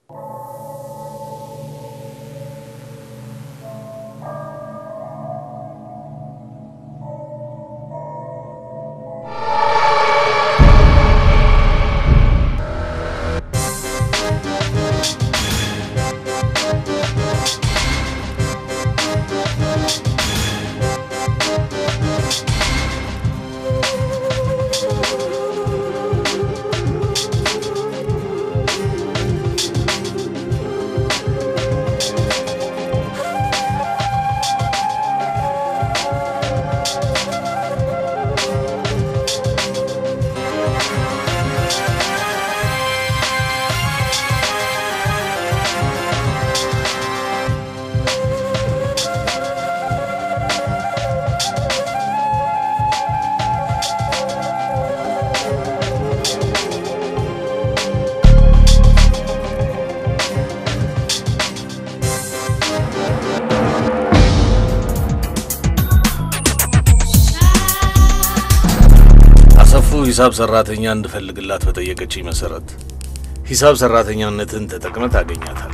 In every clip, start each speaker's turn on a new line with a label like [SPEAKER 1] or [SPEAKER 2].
[SPEAKER 1] አሰፉ ሂሳብ ሰራተኛ እንድፈልግላት በጠየቀችኝ መሰረት ሂሳብ ሰራተኛነትን ተጠቅመ ታገኛታል።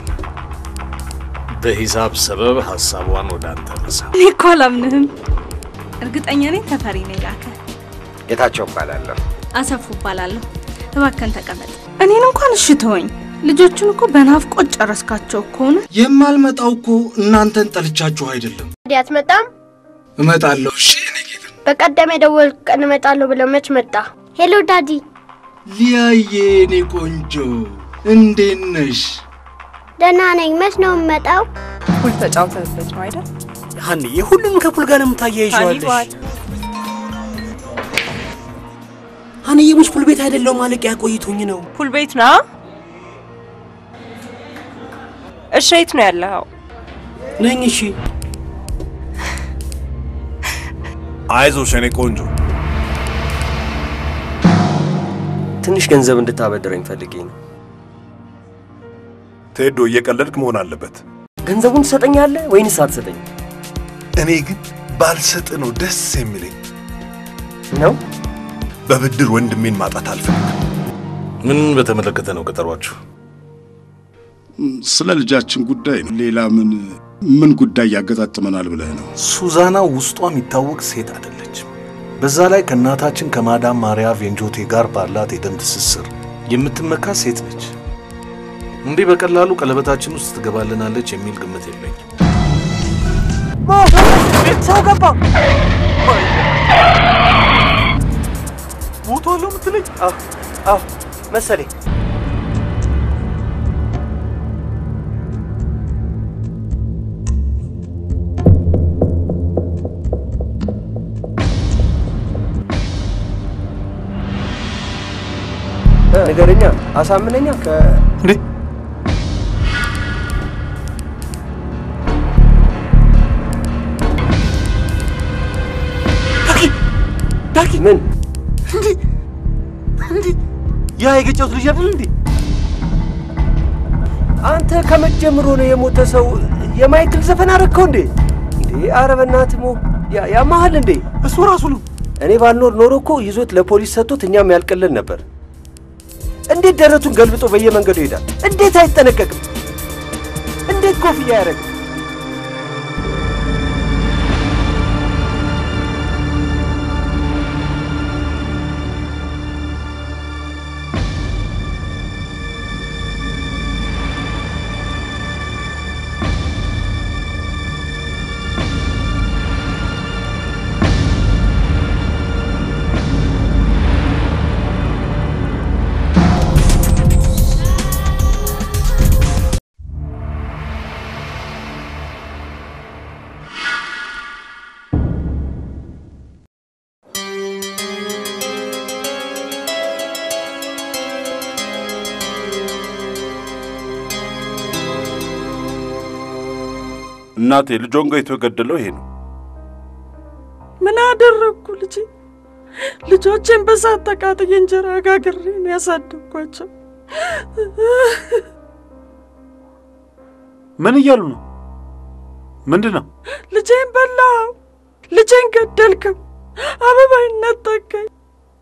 [SPEAKER 1] በሂሳብ ሰበብ ሀሳቧን ወደ አንተ መሳ
[SPEAKER 2] እኔ እኮ አላምንህም። እርግጠኛ ነኝ ተፈሪ ነው የላከ።
[SPEAKER 3] ጌታቸው እባላለሁ።
[SPEAKER 2] አሰፉ እባላለሁ። እባከን ተቀመጥ። እኔን እንኳን እሺ ተወኝ። ልጆቹን እኮ በናፍቆት ጨረስካቸው እኮ ነው።
[SPEAKER 4] የማልመጣው እኮ እናንተን ጠልቻችሁ አይደለም።
[SPEAKER 5] ታዲያ አትመጣም?
[SPEAKER 4] እመጣለሁ። እሺ እኔ ጌታ
[SPEAKER 5] በቀደም የደወልኩ ቀን እመጣለሁ ብለው መች መጣ? ሄሎ ዳዲ።
[SPEAKER 4] ሊያዬ፣ እኔ ቆንጆ እንዴት ነሽ?
[SPEAKER 5] ደህና ነኝ። መች ነው የምመጣው?
[SPEAKER 6] ፑል ተጫውተንበት ነው አይደል?
[SPEAKER 7] ሀንዬ ሁሉንም ከፑል ጋር ነው የምታያይዘዋለሽ። ሀንዬ ሙች ፑል ቤት አይደለሁም ማለቂያ ቆይቶኝ ነው።
[SPEAKER 6] ፑል ቤት ና። እሺ፣ የት ነው ያለኸው?
[SPEAKER 7] ነኝ። እሺ
[SPEAKER 8] አይዞሽ የኔ ቆንጆ።
[SPEAKER 3] ትንሽ ገንዘብ እንድታበድረኝ ፈልጌ ነው።
[SPEAKER 8] ቴዶ እየቀለድክ መሆን አለበት።
[SPEAKER 3] ገንዘቡን ትሰጠኛለህ ወይንስ አትሰጠኝ
[SPEAKER 8] እኔ ግን ባልሰጥ ነው ደስ የሚለኝ።
[SPEAKER 3] ነው?
[SPEAKER 8] በብድር ወንድሜን ማጣት አልፈልግም።
[SPEAKER 1] ምን በተመለከተ ነው ቀጠሯችሁ?
[SPEAKER 9] ስለ ልጃችን ጉዳይ ነው። ሌላ ምን ምን ጉዳይ ያገጣጥመናል ብለህ ነው?
[SPEAKER 1] ሱዛና ውስጧ የሚታወቅ ሴት አይደለችም። በዛ ላይ ከእናታችን ከማዳም ማሪያ ቬንጆቴ ጋር ባላት የደም ትስስር የምትመካ ሴት ነች። እንዲህ በቀላሉ ቀለበታችን ውስጥ ትገባልናለች የሚል ግምት የለኝም።
[SPEAKER 7] ሰው ገባ። ሞቷለሁ የምትለኝ? አዎ አዎ መሰለኝ።
[SPEAKER 3] ነገረኛ አሳምነኛ ከ
[SPEAKER 7] እንዴ ዳኪ
[SPEAKER 3] ምን
[SPEAKER 7] ያ የገጨሁት ልጅ አይደል እንዴ?
[SPEAKER 3] አንተ ከመጀመሩ ነው የሞተ ሰው የማይክል ዘፈን አረግከው እንዴ? እንዴ ኧረ በእናትህ ሞ ያ- ያማሃል እንዴ?
[SPEAKER 7] እሱ ራሱ ነው።
[SPEAKER 3] እኔ ባልኖር ኖሮ እኮ ይዞት ለፖሊስ ሰጥቶት እኛም ያልቅልን ነበር። እንዴት ደረቱን ገልብጦ በየመንገዱ ይሄዳል? እንዴት አይጠነቀቅም? እንዴት ኮፍያ ያደረግ
[SPEAKER 8] እናቴ ልጆን ገይቶ የገደለው ይሄ ነው።
[SPEAKER 6] ምን አደረግኩ ልጄ? ልጆቼን በሳት ተቃጥዬ እንጀራ ጋግሬ ነው ያሳደግኳቸው።
[SPEAKER 10] ምን እያሉ ነው? ምንድን ነው?
[SPEAKER 6] ልጄን በላው፣ ልጄን ገደልከው፣ አበባይን ነጠቀኝ።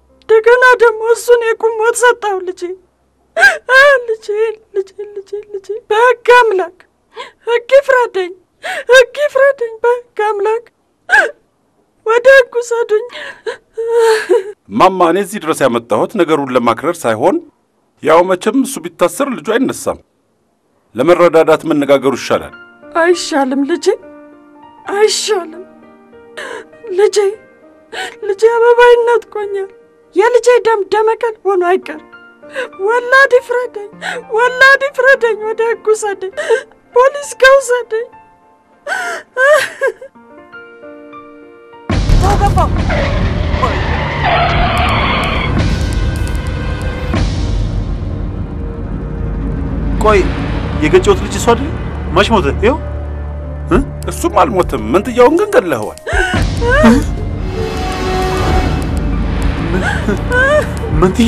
[SPEAKER 6] እንደገና ደግሞ እሱን የቁም ሞት ሰጠው ልጄ ልጄን ልጄን ልጄን ልጄን በሕግ አምላክ ሕግ ይፍረደኝ፣ ሕግ ይፍረደኝ። በሕግ አምላክ ወደ ሕግ ውሰዱኝ።
[SPEAKER 9] ማማ፣ እኔ እዚህ ድረስ ያመጣሁት ነገሩን ለማክረር ሳይሆን ያው መቼም እሱ ቢታሰር ልጁ አይነሳም። ለመረዳዳት መነጋገሩ ይሻላል።
[SPEAKER 6] አይሻልም ልጄ፣ አይሻልም ልጄ። ልጄ አበባይነት ቆኛል። የልጄ ደም ደመከል ሆኖ አይቀር። ወላድ ይፍረደኝ፣ ወላድ ይፍረደኝ። ወደ ሕግ ውሰደኝ፣ ፖሊስ ከውሰደኝ።
[SPEAKER 3] ተው ገፋ
[SPEAKER 10] ቆይ የገጨሁት ልጅ እሱ አይደል? መች ሞተ? ይኸው
[SPEAKER 9] እሱም አልሞትም፣ መንትያውን ግን ገድለኸዋል።
[SPEAKER 10] መንትያ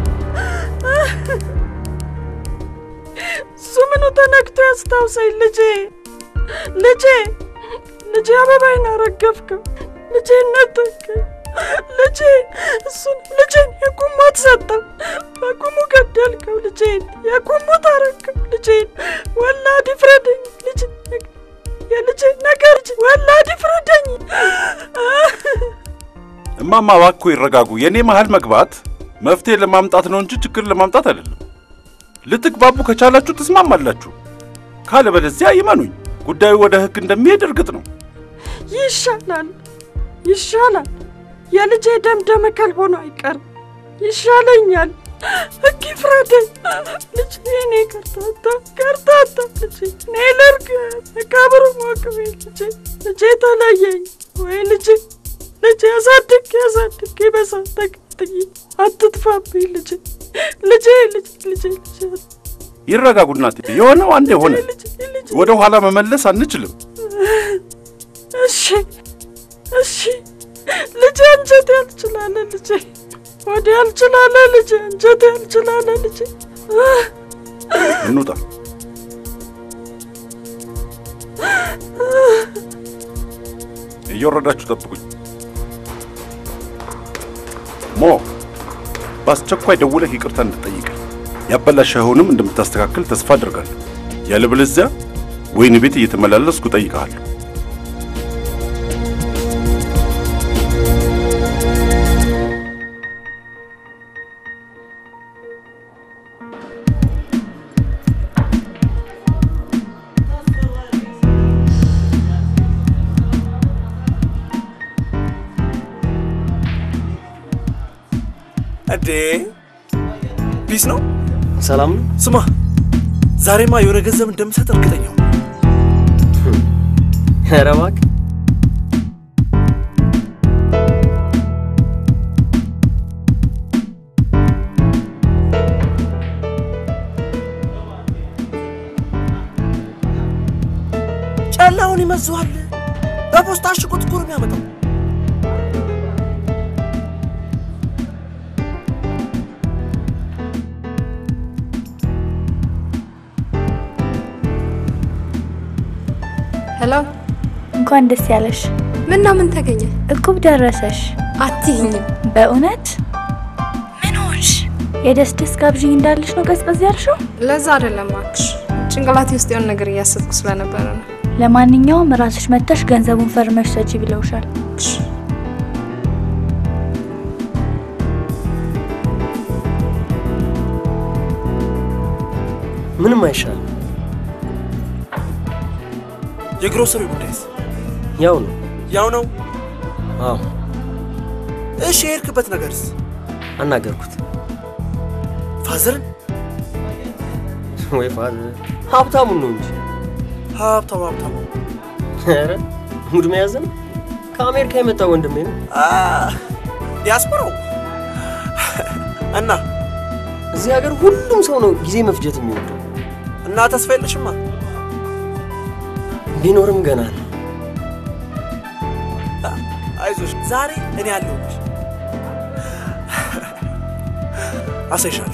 [SPEAKER 6] እሱ ምኑ ተነክቶ ያስታውሰኝ ልጄ፣ ልጄ፣ ልጄ አበባይን አረገፍከው። ልጄ ነጠቀኝ። ልጄ እሱን ልጄን የቁም ሞት ሰጠው። በቁሙ ገደልከው። ልጄን የቁም ሞት አረግከው። ልጄን ወላድ ይፍረደኝ። ልጄ የልጄ ነገር ልጄ ወላድ ይፍረደኝ።
[SPEAKER 9] እማማ እባክዎ ይረጋጉ። የእኔ መሃል መግባት መፍትሄ ለማምጣት ነው እንጂ ችግር ለማምጣት አይደለም። ልትግባቡ ከቻላችሁ ትስማማላችሁ፣ ካለበለዚያ ይመኑኝ ጉዳዩ ወደ ሕግ እንደሚሄድ እርግጥ ነው።
[SPEAKER 6] ይሻላል፣ ይሻላል። የልጄ ደም ደመ ከልብ ሆኖ አይቀርም። ይሻለኛል። ሕግ ይፍረደኝ። ልጄ እኔ ከርታታ ከርታታ ልጄ እኔ ልርግ መቃብሩ ሞቅቤ ልጄ ልጄ ተለየኝ ወይ ልጄ ልጄ አሳድጌ አሳድጌ በሳት ተቀጥዬ አትጥፋብኝ ልጄ ልጄ ልጄ ልጄ ልጄ
[SPEAKER 9] ይረጋጉ እናቴ። የሆነው አንድ የሆነ ወደ ኋላ መመለስ አንችልም።
[SPEAKER 6] እሺ እሺ ልጄ አንጀት ያልችላለ ልጄ ወዲ ያልችላለ ልጄ አንጀት ያልችላለ ልጄ
[SPEAKER 9] እንውጣ። እየወረዳችሁ ጠብቁኝ። ሞ በአስቸኳይ ደውለህ ይቅርታ እንድጠይቀኝ ያበላሸኸውንም እንደምታስተካክል ተስፋ አድርጋለሁ። ያለበለዚያ ወይን ቤት እየተመላለስኩ እጠይቅሃለሁ።
[SPEAKER 11] እንዴ ፒስ ነው።
[SPEAKER 3] ሰላም ነው።
[SPEAKER 11] ስማ ዛሬማ የሆነ ገንዘብ እንደምሰጥ እርግጠኛ ነኝ።
[SPEAKER 3] ኧረ እባክህ
[SPEAKER 11] ጨላውን ይመዘዋል። በፖስታ አሽጎት እኮ ነው የሚያመጣው።
[SPEAKER 12] ሄሎ፣
[SPEAKER 13] እንኳን ደስ ያለሽ።
[SPEAKER 12] ምን ነው ምን ተገኘ?
[SPEAKER 13] እቁብ ደረሰሽ።
[SPEAKER 12] አትይኝም።
[SPEAKER 13] በእውነት ምን ሆንሽ? የደስ ደስ ጋብዥኝ እንዳለሽ ነው ቀዝቀዝ ያልሽው?
[SPEAKER 12] ለዛ አይደለም እባክሽ፣ ጭንቅላቴ ውስጥ የሆነ ነገር እያሰብኩ ስለነበረ ነው።
[SPEAKER 13] ለማንኛውም ራስሽ መጥተሽ ገንዘቡን ፈርመሽ ሰጪ ብለውሻል።
[SPEAKER 3] ምንም አይሻልም።
[SPEAKER 11] የግሮሰሪ ጉዳይስ
[SPEAKER 3] ያው ነው።
[SPEAKER 11] ያው ነው።
[SPEAKER 3] አዎ
[SPEAKER 11] እሺ፣ የሄድክበት ነገርስ?
[SPEAKER 3] አናገርኩት።
[SPEAKER 11] ፋዘርን
[SPEAKER 3] ወይ ፋዘር ሀብታሙን ነው እንጂ
[SPEAKER 11] ሀብታሙ ሀብታሙ
[SPEAKER 3] ኧረ ሙድ መያዝ ነው። ከአሜሪካ የመጣ ወንድሜ ነው።
[SPEAKER 11] ዲያስፖራው እና
[SPEAKER 3] እዚህ ሀገር ሁሉም ሰው ነው ጊዜ መፍጀት የሚወደው።
[SPEAKER 11] እና ተስፋ የለሽማ?
[SPEAKER 3] ቢኖርም ገና ነው።
[SPEAKER 11] አይዞሽ፣ ዛሬ እኔ አለሁልሽ። አሳይሻለሁ።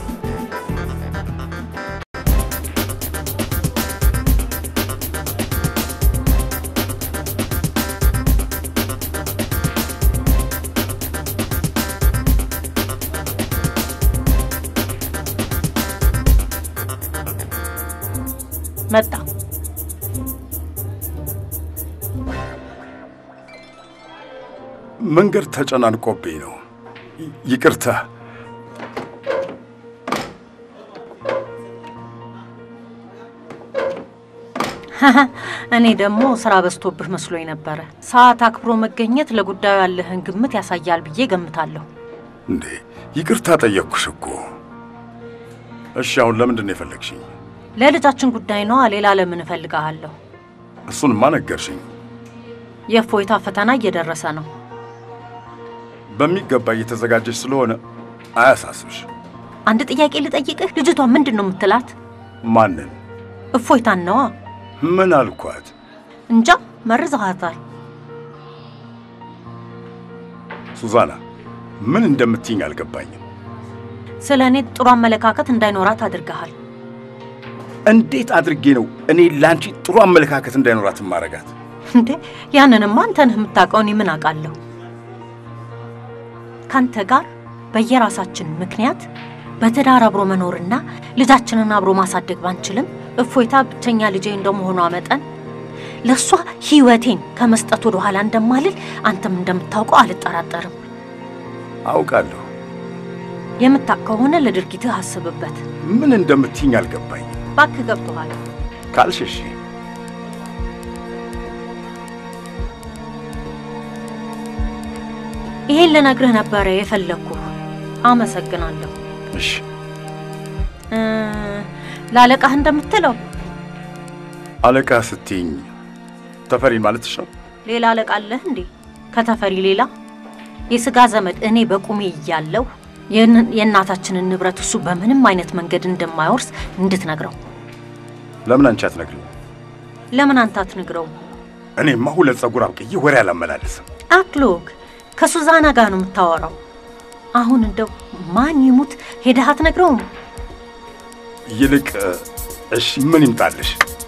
[SPEAKER 14] መጣ።
[SPEAKER 9] መንገድ ተጨናንቆብኝ ነው። ይ- ይቅርታ።
[SPEAKER 14] እኔ ደግሞ ስራ በዝቶብህ መስሎኝ ነበረ። ሰዓት አክብሮ መገኘት ለጉዳዩ ያለህን ግምት ያሳያል ብዬ ገምታለሁ።
[SPEAKER 9] እንዴ ይቅርታ ጠየቅኩሽ እኮ። እሺ አሁን ለምንድን ነው የፈለግሽኝ?
[SPEAKER 14] ለልጃችን ጉዳይ ነዋ። ሌላ ለምን እፈልግሃለሁ?
[SPEAKER 9] እሱንማ ነገርሽኝ።
[SPEAKER 14] የእፎይታ ፈተና እየደረሰ ነው።
[SPEAKER 9] በሚገባ እየተዘጋጀች ስለሆነ አያሳስብሽ።
[SPEAKER 14] አንድ ጥያቄ ልጠይቅህ። ልጅቷ ምንድን ነው የምትላት?
[SPEAKER 9] ማንን?
[SPEAKER 14] እፎይታን ነዋ።
[SPEAKER 9] ምን አልኳት?
[SPEAKER 14] እንጃ መርዘሃታል።
[SPEAKER 9] ሱዛና ምን እንደምትይኝ አልገባኝም።
[SPEAKER 14] ስለ እኔ ጥሩ አመለካከት እንዳይኖራት አድርገሃል።
[SPEAKER 9] እንዴት አድርጌ ነው እኔ ለአንቺ ጥሩ አመለካከት እንዳይኖራት ማረጋት?
[SPEAKER 14] እንዴ ያንንማ አንተ ነህ የምታውቀው፣ እኔ ምን አውቃለሁ? ካንተ ጋር በየራሳችን ምክንያት በትዳር አብሮ መኖርና ልጃችንን አብሮ ማሳደግ ባንችልም እፎይታ ብቸኛ ልጄ እንደመሆኗ መጠን ለእሷ ሕይወቴን ከመስጠት ወደ ኋላ እንደማልል አንተም እንደምታውቀው አልጠራጠርም።
[SPEAKER 9] አውቃለሁ።
[SPEAKER 14] የምታውቅ ከሆነ ለድርጊትህ አስብበት።
[SPEAKER 9] ምን እንደምትይኝ አልገባኝም።
[SPEAKER 14] እባክህ ገብቶሃል።
[SPEAKER 9] ካልሽ እሺ።
[SPEAKER 14] ይሄን ልነግርህ ነበረ የፈለግኩህ። አመሰግናለሁ።
[SPEAKER 9] እሺ
[SPEAKER 14] እ፣ ለአለቃህ እንደምትለው
[SPEAKER 9] አለቃ ስትይኝ ተፈሪን ማለትሽ ነው?
[SPEAKER 14] ሌላ አለቃ አለህ እንዴ? ከተፈሪ ሌላ የስጋ ዘመድ እኔ በቁሜ እያለሁ የን- የእናታችንን ንብረት እሱ በምንም አይነት መንገድ እንደማይወርስ እንድትነግረው።
[SPEAKER 9] ለምን አንቺ አትነግሪኝ?
[SPEAKER 14] ለምን አንተ አትነግረው?
[SPEAKER 9] እኔማ ሁለት ጸጉር አብቅዬ ወሬ አላመላልስም።
[SPEAKER 14] አክሎግ ከሱዛና ጋር ነው የምታወራው። አሁን እንደው ማን ይሙት ሄደህ አትነግረውም?
[SPEAKER 9] ይልቅ እሺ ምን ይምጣልሽ?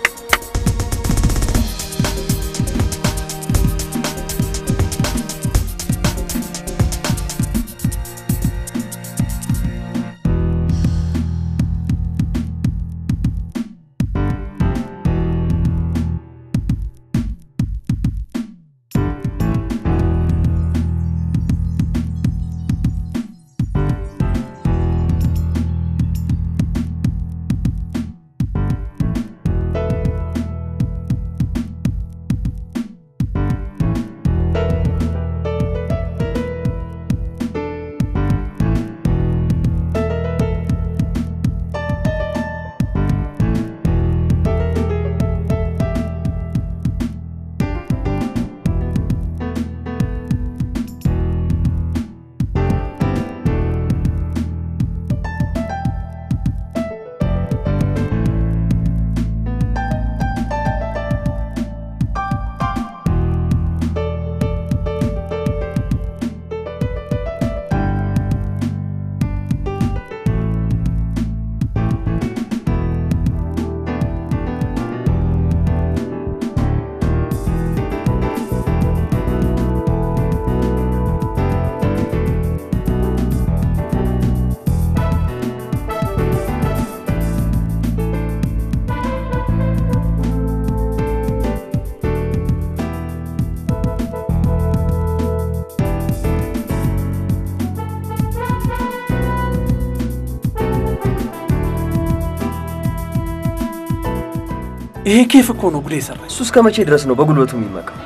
[SPEAKER 7] ይሄ ኬፍ እኮ ነው ጉዴ የሰራኝ።
[SPEAKER 3] እሱ እስከ መቼ ድረስ ነው በጉልበቱ የሚመካው?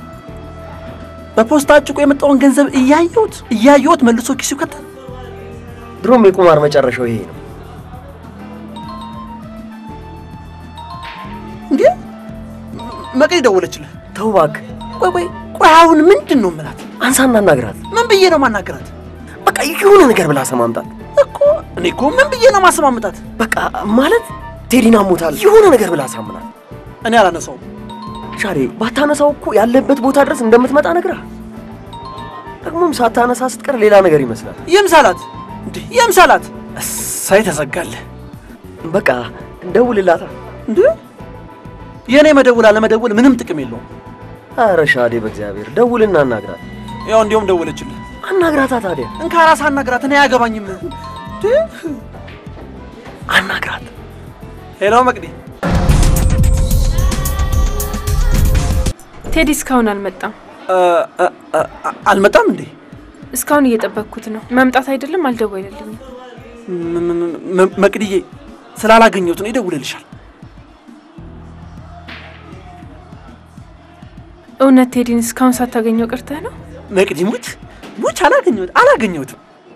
[SPEAKER 7] በፖስታ አጭቆ የመጣውን ገንዘብ እያየሁት እያየሁት መልሶ ኪሱ ይከታል።
[SPEAKER 3] ድሮም የቁማር መጨረሻው ይሄ ነው።
[SPEAKER 7] እንዴ መቅዲ ደወለችልህ?
[SPEAKER 3] ተው እባክህ።
[SPEAKER 7] ቆይ ቆይ ቆይ አሁን ምንድን ነው የምላት?
[SPEAKER 3] አንሳና አናግራት።
[SPEAKER 7] ምን ብዬ ነው ማናገራት?
[SPEAKER 3] በቃ የሆነ ነገር ብላ ሰማምጣት
[SPEAKER 7] እኮ እኔ እኮ ምን ብዬ ነው ማሰማምጣት?
[SPEAKER 3] በቃ ማለት ቴዲን አሞታል የሆነ ነገር ብላ ሳምናት።
[SPEAKER 7] እኔ አላነሳውም።
[SPEAKER 3] ሻሬ ባታነሳው እኮ ያለበት ቦታ ድረስ እንደምትመጣ ነግራ። ደግሞም ሳታነሳ ስትቀር ሌላ ነገር ይመስላል።
[SPEAKER 7] የምሳላት እንዴ የምሳላት እሳይ ተዘጋለህ።
[SPEAKER 3] በቃ ደውልላታ።
[SPEAKER 7] እንዴ የእኔ መደውል አለመደውል ምንም ጥቅም የለውም።
[SPEAKER 3] አረ ሻዴ በእግዚአብሔር ደውልና አናግራት።
[SPEAKER 7] ያው እንዲያውም ደወለችልህ።
[SPEAKER 3] አናግራታ ታዲያ
[SPEAKER 7] እንካ ራስ አናግራት። እኔ አያገባኝም። እንዴ
[SPEAKER 3] አናግራት።
[SPEAKER 7] ሄሎ መቅዲ
[SPEAKER 12] ቴዲ እስካሁን አልመጣም።
[SPEAKER 7] አልመጣም እንዴ?
[SPEAKER 12] እስካሁን እየጠበቅኩት ነው። መምጣት አይደለም አልደወለልኝም።
[SPEAKER 7] መቅድዬ ስላላገኘሁት ነው ይደውልልሻል።
[SPEAKER 12] እውነት ቴዲን እስካሁን ሳታገኘው ቀርተህ ነው?
[SPEAKER 7] መቅዲ ሙች ሙች አላገኘሁት አላገኘሁትም።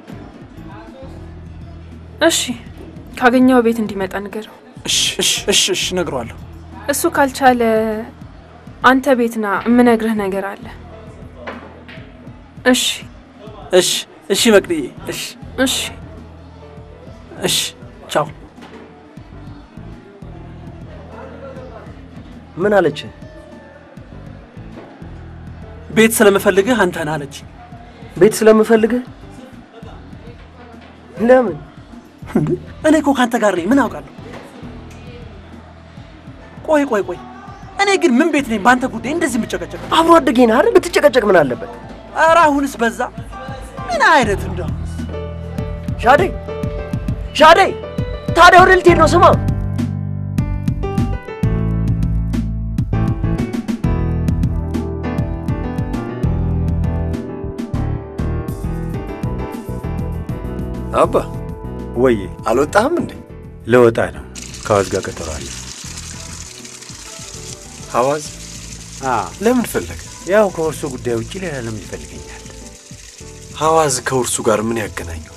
[SPEAKER 12] እሺ ካገኘው ቤት እንዲመጣ ንገረው።
[SPEAKER 7] እሺ እሺ እሺ እሺ እነግረዋለሁ።
[SPEAKER 12] እሱ ካልቻለ አንተ ቤት ና፣ የምነግርህ ነገር አለ። እሺ
[SPEAKER 7] እሺ እሺ መቅድዬ እሺ
[SPEAKER 12] እሺ
[SPEAKER 7] እሺ ቻው።
[SPEAKER 3] ምን አለች?
[SPEAKER 7] ቤት ስለምፈልግህ አንተን አለች።
[SPEAKER 3] ቤት ስለምፈልግህ? ለምን?
[SPEAKER 7] እኔ እኮ ከአንተ ጋር ነኝ። ምን አውቃለሁ? ቆይ ቆይ ቆይ፣ እኔ ግን ምን ቤት ነኝ በአንተ ጉዳይ እንደዚህ የምጨቀጨቅ?
[SPEAKER 3] አብሮ አደጌ ነህ አይደል? ብትጨቀጨቅ ምን አለበት?
[SPEAKER 7] ኧረ አሁንስ በዛ። ምን አይነት እንደው
[SPEAKER 3] ሻዴ ሻዴ፣ ታዲያ ወደ ልትሄድ ነው? ስማ
[SPEAKER 15] አባ
[SPEAKER 10] ወይ
[SPEAKER 15] አልወጣህም እንዴ?
[SPEAKER 10] ልወጣ ነው። ከአዋዝ ጋር ቀጠሮ አለ።
[SPEAKER 15] ሐዋዝ ለምን ፈለገ?
[SPEAKER 10] ያው ከእርሱ ጉዳይ ውጭ ሌላ ለምን ይፈልገኛል?
[SPEAKER 15] ሐዋዝ ከውርሱ ጋር ምን ያገናኘዋል?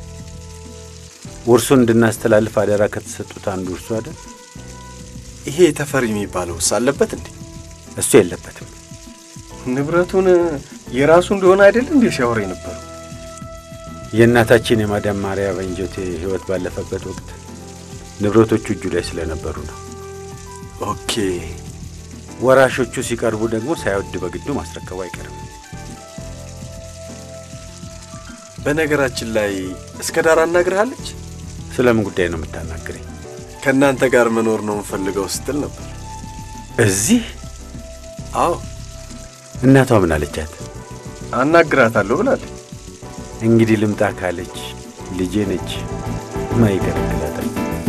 [SPEAKER 10] ውርሱን እንድናስተላልፍ አደራ ከተሰጡት አንዱ እርሱ አይደል?
[SPEAKER 15] ይሄ ተፈሪ የሚባለውስ አለበት እንዴ?
[SPEAKER 10] እሱ የለበትም።
[SPEAKER 15] ንብረቱን የራሱ እንደሆነ አይደል እንዴ ሲያወራ የነበረው?
[SPEAKER 10] የእናታችን የማዳም ማርያ በንጆቴ ህይወት ባለፈበት ወቅት ንብረቶቹ እጁ ላይ ስለነበሩ ነው።
[SPEAKER 15] ኦኬ።
[SPEAKER 10] ወራሾቹ ሲቀርቡ ደግሞ ሳይወድ በግዱ ማስረከቡ አይቀርም።
[SPEAKER 15] በነገራችን ላይ እስከ ዳር አናግርሃለች?
[SPEAKER 10] ስለምን ጉዳይ ነው የምታናግረኝ?
[SPEAKER 15] ከእናንተ ጋር መኖር ነው የምፈልገው ስትል ነበር።
[SPEAKER 10] እዚህ?
[SPEAKER 15] አዎ።
[SPEAKER 10] እናቷ ምን አለቻት?
[SPEAKER 15] አናግራታለሁ ብላለች።
[SPEAKER 10] እንግዲህ ልምጣ ካለች ልጄ ነች፣ ማይከለክላታል።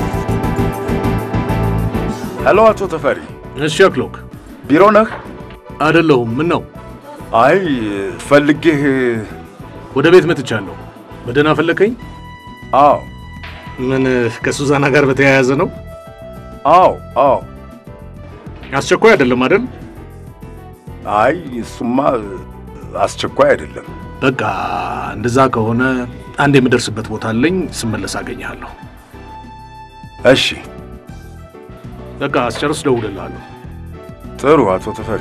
[SPEAKER 9] ሄሎ፣ አቶ ተፈሪ።
[SPEAKER 1] እሺ አክሎክ፣
[SPEAKER 9] ቢሮ ነህ?
[SPEAKER 1] አይደለሁም። ምን ነው?
[SPEAKER 9] አይ ፈልጌህ
[SPEAKER 1] ወደ ቤት መጥቻለሁ። በደህና ፈለከኝ?
[SPEAKER 9] አዎ።
[SPEAKER 1] ምን ከሱዛና ጋር በተያያዘ ነው?
[SPEAKER 9] አዎ አዎ።
[SPEAKER 1] አስቸኳይ አይደለም አይደል?
[SPEAKER 9] አይ እሱማ አስቸኳይ አይደለም።
[SPEAKER 1] በቃ እንደዛ ከሆነ አንድ የምደርስበት ቦታ አለኝ። ስመለስ አገኘሃለሁ።
[SPEAKER 9] እሺ።
[SPEAKER 1] በቃ አስጨርስ፣ ደውልልሃለሁ።
[SPEAKER 9] ጥሩ አቶ ተፈሪ።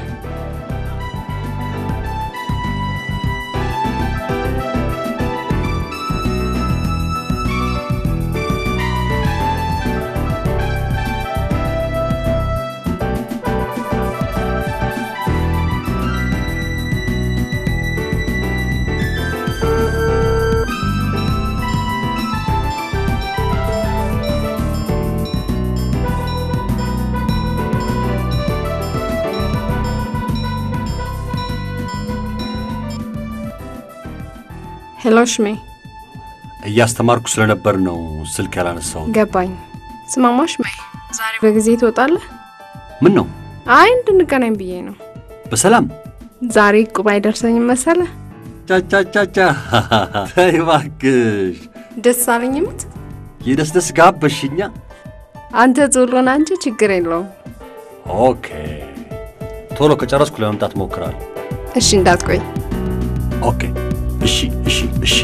[SPEAKER 12] ሄሎ ሽሜ፣
[SPEAKER 16] እያስተማርኩ ስለነበር ነው ስልክ ያላነሳው።
[SPEAKER 12] ገባኝ። ስማማ ሽሜ፣ ዛሬ በጊዜ ትወጣለህ?
[SPEAKER 16] ምን ነው?
[SPEAKER 12] አይ እንድንገናኝ ብዬ ነው።
[SPEAKER 16] በሰላም
[SPEAKER 12] ዛሬ ቁብ አይደርሰኝም መሰለ።
[SPEAKER 16] ቻቻቻቻ ተይ እባክሽ።
[SPEAKER 12] ደስ አለኝ ምት
[SPEAKER 16] የደስደስ ጋበሽኛ።
[SPEAKER 12] አንተ ዞሎን አንቺ ችግር የለውም።
[SPEAKER 16] ኦኬ፣ ቶሎ ከጨረስኩ ለመምጣት ሞክራለሁ።
[SPEAKER 12] እሺ፣ እንዳትቆይ።
[SPEAKER 16] ኦኬ፣ እሺ፣ እሺ፣ እሺ።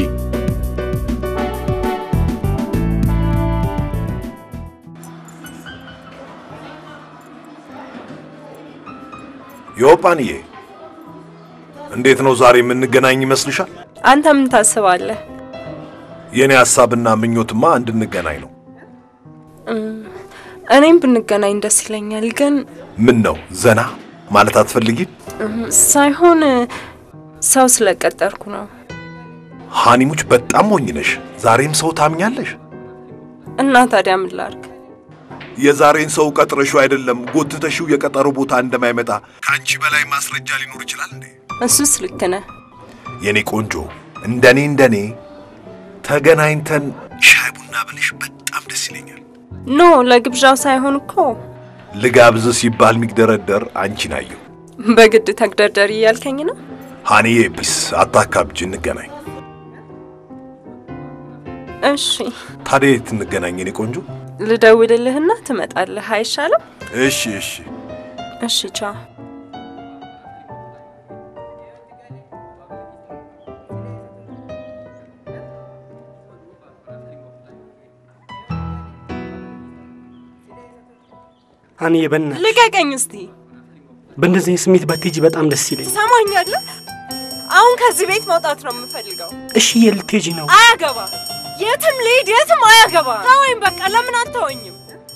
[SPEAKER 8] ዮጳንዬ እንዴት ነው ዛሬ የምንገናኝ ይመስልሻል?
[SPEAKER 6] አንተ ምን ታስባለህ?
[SPEAKER 8] የእኔ ሐሳብና ምኞትማ እንድንገናኝ ነው።
[SPEAKER 6] እኔም ብንገናኝ ደስ ይለኛል፣ ግን
[SPEAKER 8] ምን ነው ዘና ማለት አትፈልጊም?
[SPEAKER 6] ሳይሆን ሰው ስለቀጠርኩ ነው።
[SPEAKER 8] ሃኒሙች በጣም ሞኝ ነሽ። ዛሬም ሰው ታምኛለሽ?
[SPEAKER 6] እና ታዲያ ምን ላድርግ?
[SPEAKER 8] የዛሬን ሰው ቀጥረሽው አይደለም ጎትተሽው የቀጠሮ ቦታ እንደማይመጣ ከአንቺ በላይ ማስረጃ ሊኖር ይችላል እንዴ?
[SPEAKER 6] እሱስ ልክ ነህ።
[SPEAKER 8] የኔ ቆንጆ፣ እንደኔ እንደኔ ተገናኝተን ሻይ ቡና ብልሽ በጣም ደስ ይለኛል።
[SPEAKER 6] ኖ ለግብዣው ሳይሆን እኮ
[SPEAKER 8] ልጋብዝ ሲባል የሚግደረደር አንቺን አየሁ።
[SPEAKER 12] በግድ ተግደርደሪ እያልከኝ ነው?
[SPEAKER 8] ሀኒዬ ቢስ አታካብጅ፣ እንገናኝ።
[SPEAKER 12] እሺ
[SPEAKER 8] ታዲያ የት እንገናኝ የኔ ቆንጆ?
[SPEAKER 12] ልደውልልህና ትመጣለህ አይሻልም?
[SPEAKER 8] እሺ እሺ።
[SPEAKER 12] እሺ ቻው።
[SPEAKER 7] ሀኒዬ በእናትሽ
[SPEAKER 12] ልቀቀኝ እስቲ።
[SPEAKER 7] በእንደዚህ አይነት ስሜት ባትሄጂ በጣም ደስ ይለኛል።
[SPEAKER 12] ትሰማኛለህ? አሁን ከዚህ ቤት መውጣት ነው የምፈልገው።
[SPEAKER 7] እሺ የት ልትሄጂ ነው?
[SPEAKER 12] አያገባ የትም ልሂድ የትም አያገባ። ተወኝ በቃ። ለምን አትተወኝም?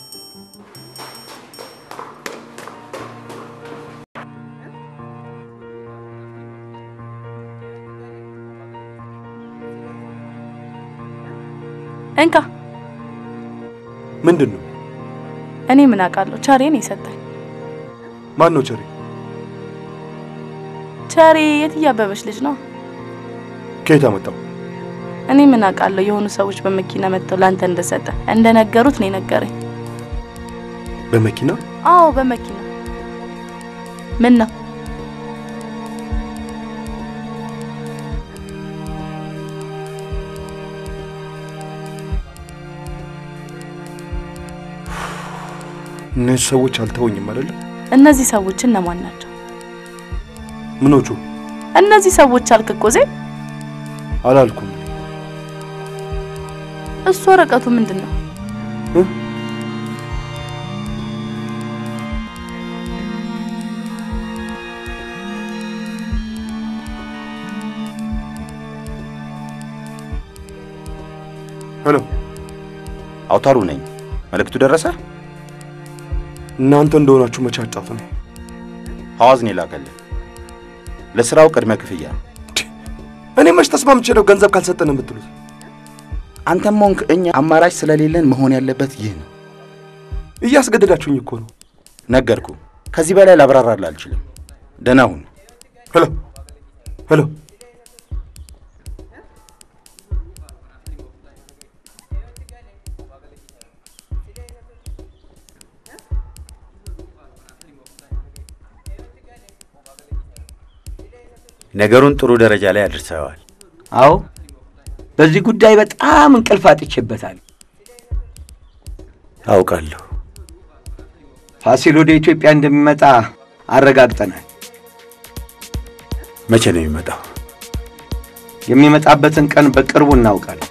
[SPEAKER 2] እንካ።
[SPEAKER 15] ምንድን ነው?
[SPEAKER 2] እኔ ምን አውቃለሁ? ቸሬን የሰጠኝ
[SPEAKER 15] ማን ነው ቸሬ?
[SPEAKER 2] ቸሬ የትዬ አበበች ልጅ ነው።
[SPEAKER 15] ከየት አመጣው?
[SPEAKER 2] እኔ ምን አውቃለሁ? የሆኑ ሰዎች በመኪና መጥተው ላንተ እንደሰጠ እንደነገሩት ነው የነገረኝ።
[SPEAKER 15] በመኪና?
[SPEAKER 2] አዎ በመኪና። ምን ነው
[SPEAKER 15] እነዚህ ሰዎች አልተወኝም አይደለ?
[SPEAKER 2] እነዚህ ሰዎች እነማን ናቸው?
[SPEAKER 15] ምኖቹ?
[SPEAKER 2] እነዚህ ሰዎች አልክ እኮ ዜ
[SPEAKER 15] አላልኩም።
[SPEAKER 2] እሱ ወረቀቱ ምንድን ነው?
[SPEAKER 15] ሄሎ፣
[SPEAKER 17] አውታሩ ነኝ። መልእክቱ ደረሰ?
[SPEAKER 15] እናንተ እንደሆናችሁ መቼ አጣፍ ነው?
[SPEAKER 17] ሐዋዝ ነው የላከልህ። ለስራው ቅድመ ክፍያ።
[SPEAKER 15] እኔ መች ተስማምቼ ነው ገንዘብ ካልሰጠን የምትሉት?
[SPEAKER 17] አንተም ሆንክ እኛ አማራጭ ስለሌለን መሆን ያለበት ይህ ነው።
[SPEAKER 15] እያስገደዳችሁኝ እኮ ነው።
[SPEAKER 17] ነገርኩ። ከዚህ በላይ ላብራራልህ አልችልም። ደህና ሁን።
[SPEAKER 15] ሄሎ ሄሎ።
[SPEAKER 10] ነገሩን ጥሩ ደረጃ ላይ አድርሰዋል።
[SPEAKER 18] አዎ፣ በዚህ ጉዳይ በጣም እንቅልፍ አጥቼበታል።
[SPEAKER 10] አውቃለሁ።
[SPEAKER 18] ፋሲል ወደ ኢትዮጵያ እንደሚመጣ አረጋግጠናል።
[SPEAKER 10] መቼ ነው የሚመጣው?
[SPEAKER 18] የሚመጣበትን ቀን በቅርቡ እናውቃለን።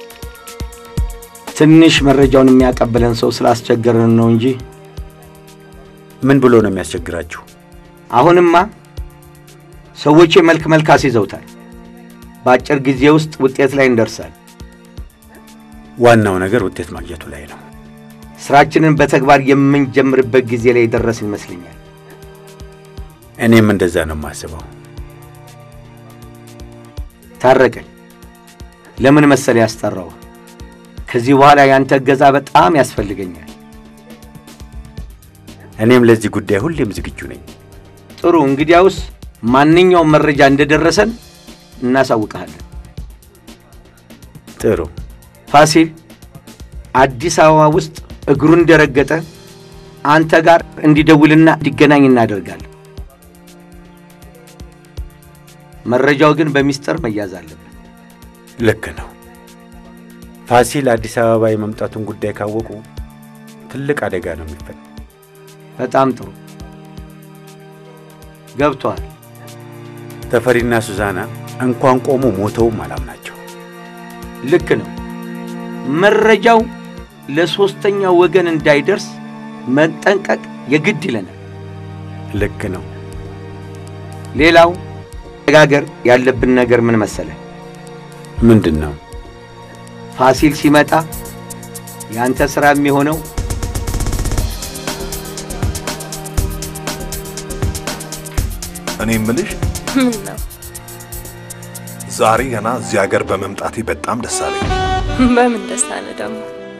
[SPEAKER 18] ትንሽ መረጃውን የሚያቀብለን ሰው ስላስቸገረን ነው እንጂ
[SPEAKER 10] ምን ብሎ ነው የሚያስቸግራችሁ?
[SPEAKER 18] አሁንማ ሰዎች መልክ መልክ አስይዘውታል። በአጭር ጊዜ ውስጥ ውጤት ላይ እንደርሳል።
[SPEAKER 10] ዋናው ነገር ውጤት ማግኘቱ ላይ ነው።
[SPEAKER 18] ስራችንን በተግባር የምንጀምርበት ጊዜ ላይ ደረስ ይመስለኛል።
[SPEAKER 10] እኔም እንደዛ ነው የማስበው።
[SPEAKER 18] ታረቀኝ፣ ለምን መሰል ያስጠራው? ከዚህ በኋላ ያንተ እገዛ በጣም ያስፈልገኛል።
[SPEAKER 10] እኔም ለዚህ ጉዳይ ሁሌም ዝግጁ ነኝ።
[SPEAKER 18] ጥሩ፣ እንግዲያውስ ማንኛውም መረጃ እንደደረሰን እናሳውቀሃለን።
[SPEAKER 10] ጥሩ።
[SPEAKER 18] ፋሲል አዲስ አበባ ውስጥ እግሩን እንደረገጠ አንተ ጋር እንዲደውልና እንዲገናኝ እናደርጋለን። መረጃው ግን በሚስጥር መያዝ አለበት።
[SPEAKER 10] ልክ ነው። ፋሲል አዲስ አበባ የመምጣቱን ጉዳይ ካወቁ ትልቅ አደጋ ነው የሚፈጠር።
[SPEAKER 18] በጣም ጥሩ ገብቷል።
[SPEAKER 10] ተፈሪና ሱዛና እንኳን ቆሙ ሞተውም አላምናቸው።
[SPEAKER 18] ልክ ነው። መረጃው ለሶስተኛ ወገን እንዳይደርስ መጠንቀቅ የግድ ይለናል።
[SPEAKER 10] ልክ ነው።
[SPEAKER 18] ሌላው መነጋገር ያለብን ነገር ምን መሰለ?
[SPEAKER 10] ምንድን ነው?
[SPEAKER 18] ፋሲል ሲመጣ ያንተ ሥራ የሚሆነው
[SPEAKER 8] እኔ እምልሽ
[SPEAKER 12] ምን ነው?
[SPEAKER 8] ዛሬ ገና እዚህ ሀገር በመምጣቴ በጣም ደስ አለኝ።
[SPEAKER 12] በምን ደስታ ነው ደግሞ?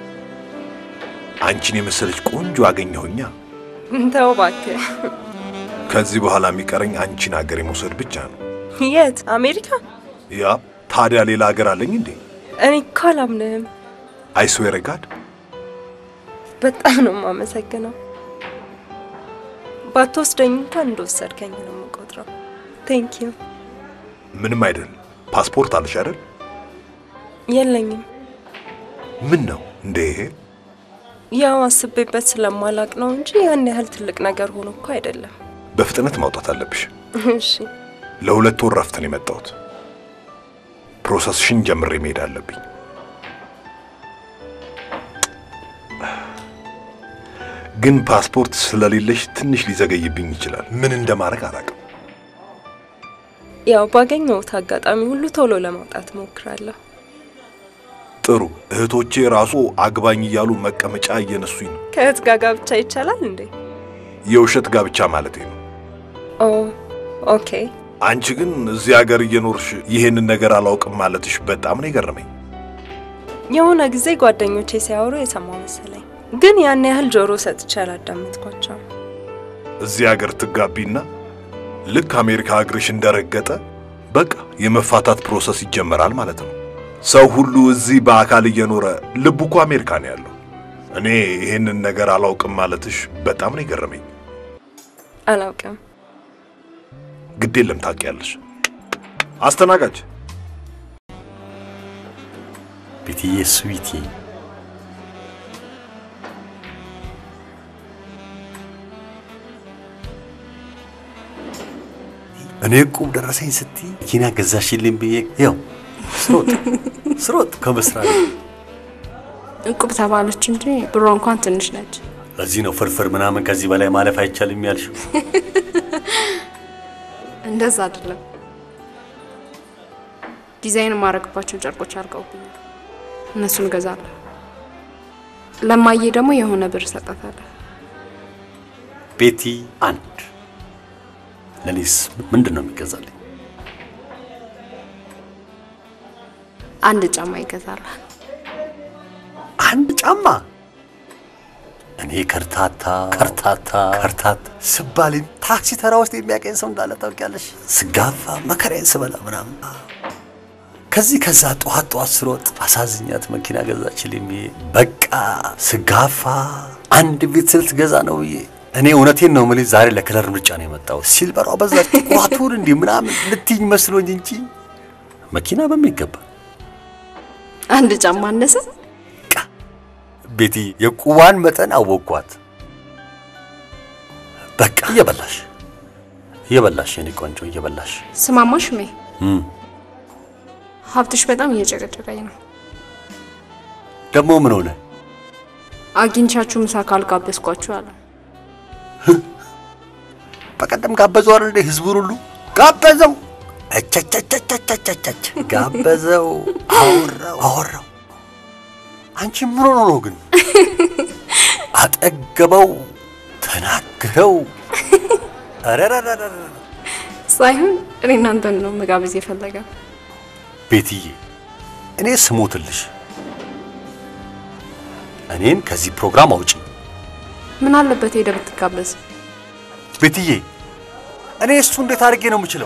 [SPEAKER 8] አንቺን የመሰለች ቆንጆ አገኘሁኛ።
[SPEAKER 12] ተው እባክህ።
[SPEAKER 8] ከዚህ በኋላ የሚቀረኝ አንቺን ሀገር የመውሰድ ብቻ ነው።
[SPEAKER 12] የት? አሜሪካ?
[SPEAKER 8] ያ ታዲያ ሌላ ሀገር አለኝ እንዴ?
[SPEAKER 12] እኔ እኮ አላምንህም።
[SPEAKER 8] አይስዌር ጋድ
[SPEAKER 12] በጣም ነው የማመሰግነው። ባትወስደኝ እንኳን እንደወሰድከኝ ነው የምቆጥረው። ቴንክ ዩ።
[SPEAKER 8] ምንም አይደል። ፓስፖርት አለሽ አይደል?
[SPEAKER 12] የለኝም።
[SPEAKER 8] ምን ነው እንዴ?
[SPEAKER 12] ያው አስቤበት ስለማላቅ ነው እንጂ ያን ያህል ትልቅ ነገር ሆኖ እኮ አይደለም።
[SPEAKER 8] በፍጥነት ማውጣት አለብሽ።
[SPEAKER 12] እሺ
[SPEAKER 8] ለሁለት ወር ረፍት ነው የመጣሁት። ፕሮሰስሽን ጀምሬ መሄድ አለብኝ። ግን ፓስፖርት ስለሌለሽ ትንሽ ሊዘገይብኝ ይችላል። ምን እንደማድረግ አላውቅም።
[SPEAKER 12] ያው ባገኘሁት አጋጣሚ ሁሉ ቶሎ ለማውጣት ሞክራለሁ።
[SPEAKER 8] ጥሩ። እህቶቼ ራሱ አግባኝ እያሉ መቀመጫ እየነሱኝ ነው።
[SPEAKER 12] ከእህት ጋር ጋብቻ ይቻላል እንዴ?
[SPEAKER 8] የውሸት ጋብቻ ማለቴ ነው።
[SPEAKER 12] ኦ ኦኬ።
[SPEAKER 8] አንቺ ግን እዚህ ሀገር እየኖርሽ ይሄንን ነገር አላውቅም ማለትሽ በጣም ነው የገረመኝ።
[SPEAKER 12] የሆነ ጊዜ ጓደኞቼ ሲያወሩ የሰማው መሰለኝ፣ ግን ያን ያህል ጆሮ ሰጥቼ አላዳመጥኳቸው።
[SPEAKER 8] እዚህ ሀገር ትጋቢና ልክ አሜሪካ እግርሽ እንደረገጠ በቃ የመፋታት ፕሮሰስ ይጀመራል ማለት ነው። ሰው ሁሉ እዚህ በአካል እየኖረ ልቡ እኮ አሜሪካ ነው ያለው። እኔ ይሄንን ነገር አላውቅም ማለትሽ በጣም ነው የገረመኝ።
[SPEAKER 12] አላውቅም።
[SPEAKER 8] ግድ የለም ታውቂያለሽ። አስተናጋጅ
[SPEAKER 16] ቤትዬ ስዊቲ እኔ ቁብ ደረሰኝ ስትይ መኪና ገዛሽልኝ ብዬ ያው ስሮጥ ስሮጥ ከመስራት
[SPEAKER 2] እቁብ ተባለች እንጂ ብሯ እንኳን ትንሽ ነች።
[SPEAKER 16] ለዚህ ነው ፍርፍር ምናምን ከዚህ በላይ ማለፍ አይቻልም ያልሽው።
[SPEAKER 2] እንደዛ አይደለም። ዲዛይን የማደርግባቸው ጨርቆች አልቀውብኛል። እነሱን እገዛለሁ። ለማዬ ደግሞ የሆነ ብር ሰጣታለሁ።
[SPEAKER 16] ቤቲ አንድ ለኔስ ምንድን ነው የሚገዛልኝ?
[SPEAKER 2] አንድ ጫማ ይገዛላል።
[SPEAKER 16] አንድ ጫማ? እኔ ከርታታ ከርታታ ከርታታ ስባል ታክሲ ተራ ውስጥ የሚያቀኝ ሰው እንዳለ ታውቂያለሽ። ስጋፋ መከራዬን ስበላ ምናምን ከዚህ ከዛ ጠዋት ጠዋት ስሮጥ አሳዝኛት መኪና ገዛችልኝ ብዬ በቃ ስጋፋ አንድ ቤት ስልት ገዛ ነው ብዬ እኔ እውነቴን ነው የምልሽ ዛሬ ለከለር ምርጫ ነው የመጣው። ሲልበሯ በዛ ጥቁራቱን እንዲህ ምናምን ልትይኝ መስሎኝ እንጂ መኪና በሚገባ
[SPEAKER 2] አንድ ጫማ አነሰ።
[SPEAKER 16] ቤቲ የቁዋን መጠን አወቅኳት። በቃ እየበላሽ እየበላሽ የኔ ቆንጆ እየበላሽ
[SPEAKER 2] ስማማ ሽሜ፣
[SPEAKER 16] እም፣
[SPEAKER 2] ሀብትሽ በጣም እየጨቀጨቀኝ ነው።
[SPEAKER 16] ደግሞ ምን ሆነ?
[SPEAKER 2] አግኝቻችሁ ምሳ ካልጋበዝኳችሁ አለ።
[SPEAKER 16] በቀደም ጋበዘው አይደል እንዴ? ህዝቡን ሁሉ ጋበዘው። እቸቸቸቸቸቸች ጋበዘው፣ አወራው አወራው። አንቺ ምን ሆኖ ነው ግን? አጠገበው፣ ተናገረው። አረረረረ
[SPEAKER 2] ሳይሆን እኔ እናንተን ነው መጋበዝ የፈለገ።
[SPEAKER 16] ቤትዬ፣ እኔ ስሞትልሽ እኔን ከዚህ ፕሮግራም አውጪ።
[SPEAKER 2] ምን አለበት ሄደ ብትጋበዝ?
[SPEAKER 16] ቤትዬ፣ እኔ እሱ እንዴት አድርጌ ነው የምችለው?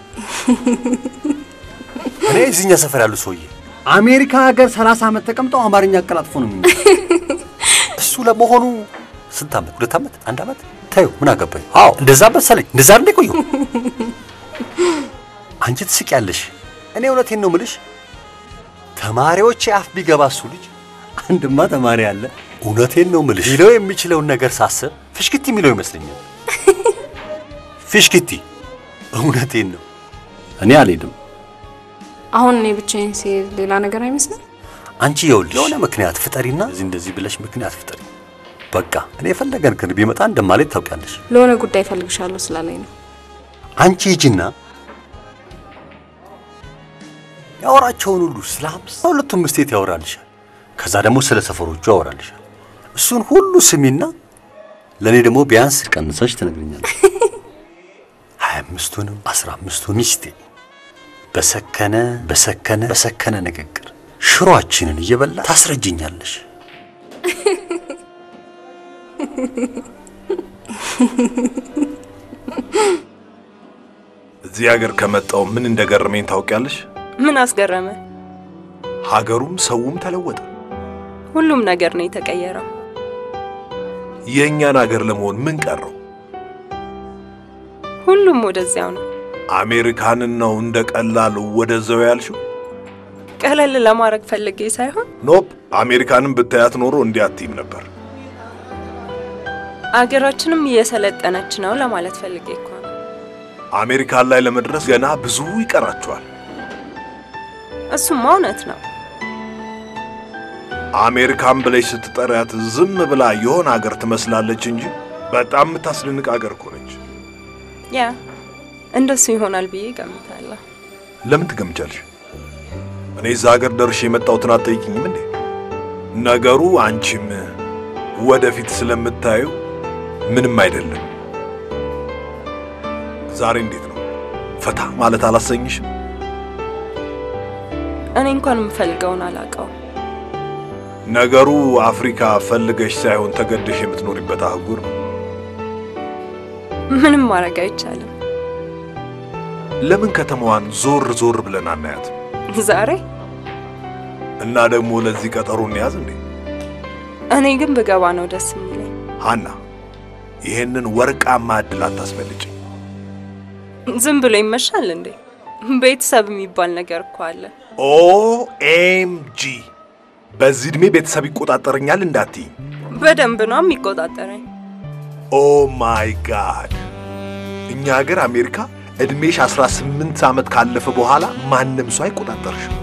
[SPEAKER 16] እኔ እዚህኛ ሰፈር ያሉ ሰውዬ
[SPEAKER 7] አሜሪካ ሀገር 30 ዓመት ተቀምጠው አማርኛ አቀላጥፎ ነው የሚመ
[SPEAKER 16] እሱ ለመሆኑ ስንት ዓመት? ሁለት ዓመት? አንድ ዓመት? ታዩ ምን አገባኝ? አዎ እንደዛ መሰለኝ። እንደዛ እንዴ ቆየሁ። አንቺ ትስቂያለሽ። እኔ እውነቴን ነው ምልሽ። ተማሪዎች አፍ ቢገባ እሱ ልጅ አንድማ ተማሪ አለ። እውነቴን ነው ምልሽ ሊለው የሚችለውን ነገር ሳስብ ፍሽክቲ የሚለው ይመስለኛል። ፍሽክቲ። እውነቴን ነው። እኔ አልሄድም።
[SPEAKER 2] አሁን እኔ ብቻዬን ሲሄድ ሌላ ነገር አይመስልም?
[SPEAKER 16] አንቺ ይኸውልሽ የሆነ ምክንያት ፍጠሪና እዚህ እንደዚህ ብለሽ ምክንያት ፍጠሪ። በቃ እኔ የፈለገን ክን ቢመጣ እንደማለት ታውቂያለሽ።
[SPEAKER 2] ለሆነ ጉዳይ እፈልግሻለሁ ስላለኝ ነው።
[SPEAKER 16] አንቺ ሂጂና ያወራቸውን ሁሉ ስለ ሀምሳ ሁለቱም ስቴት ያወራልሻል። ከዛ ደግሞ ስለ ሰፈሮቹ ያወራልሻል። እሱን ሁሉ ስሚና ለእኔ ደግሞ ቢያንስ ቀንሰሽ ትነግርኛለሽ። ሀያ አምስቱንም አስራ አምስቱን ሚስቴ በሰከነ በሰከነ በሰከነ ንግግር ሽሮአችንን እየበላ ታስረጅኛለሽ።
[SPEAKER 8] እዚህ ሀገር ከመጣው ምን እንደገረመኝ ታውቂያለሽ?
[SPEAKER 12] ምን አስገረመ?
[SPEAKER 8] ሀገሩም ሰውም ተለወጠ።
[SPEAKER 12] ሁሉም ነገር ነው የተቀየረው።
[SPEAKER 8] የእኛን ሀገር ለመሆን ምን ቀረው?
[SPEAKER 12] ሁሉም ወደዚያው ነው።
[SPEAKER 8] አሜሪካንን ነው እንደ ቀላል ወደዛው ያልሽው?
[SPEAKER 12] ቀለል ለማድረግ ፈልጌ ሳይሆን
[SPEAKER 8] ኖፕ አሜሪካንን ብታያት ኖሮ እንዲህ አትይም ነበር።
[SPEAKER 12] አገራችንም እየሰለጠነች ነው ለማለት ፈልጌ እኮ ነው።
[SPEAKER 8] አሜሪካን ላይ ለመድረስ ገና ብዙ ይቀራቸዋል።
[SPEAKER 12] እሱማ እውነት ነው።
[SPEAKER 8] አሜሪካን ብለሽ ስትጠሪያት ዝም ብላ የሆነ አገር ትመስላለች እንጂ በጣም የምታስደንቅ አገር እኮ ነች።
[SPEAKER 12] ያ እንደሱ ይሆናል ብዬ ገምታለሁ።
[SPEAKER 8] ለምን ትገምቻለሽ? እኔ እዛ ሀገር ደርሼ የመጣሁትን አትጠይቂኝም እንዴ? ነገሩ አንቺም ወደፊት ስለምታዩ ምንም አይደለም። ዛሬ እንዴት ነው? ፈታ ማለት አላሰኝሽም?
[SPEAKER 12] እኔ እንኳን የምፈልገውን አላውቀውም።
[SPEAKER 8] ነገሩ አፍሪካ ፈልገሽ ሳይሆን ተገደሽ የምትኖሪበት አህጉር ነው።
[SPEAKER 12] ምንም ማድረግ አይቻልም።
[SPEAKER 8] ለምን ከተማዋን ዞር ዞር ብለን አናያት?
[SPEAKER 12] ዛሬ
[SPEAKER 8] እና ደግሞ ለዚህ ቀጠሮ እንያዝ እንዴ?
[SPEAKER 12] እኔ ግን ብገባ ነው ደስ የሚለኝ።
[SPEAKER 8] ሃና፣ ይሄንን ወርቃማ እድል አታስፈልጭ።
[SPEAKER 12] ዝም ብሎ ይመሻል እንዴ? ቤተሰብ የሚባል ነገር እኮ አለ።
[SPEAKER 8] ኦኤምጂ በዚህ ዕድሜ ቤተሰብ ይቆጣጠረኛል እንዳትይኝ።
[SPEAKER 12] በደንብ ነው የሚቆጣጠረኝ።
[SPEAKER 8] ኦ ማይ ጋድ! እኛ ሀገር አሜሪካ እድሜሽ 18 ዓመት ካለፈ በኋላ ማንም ሰው አይቆጣጠርሽም።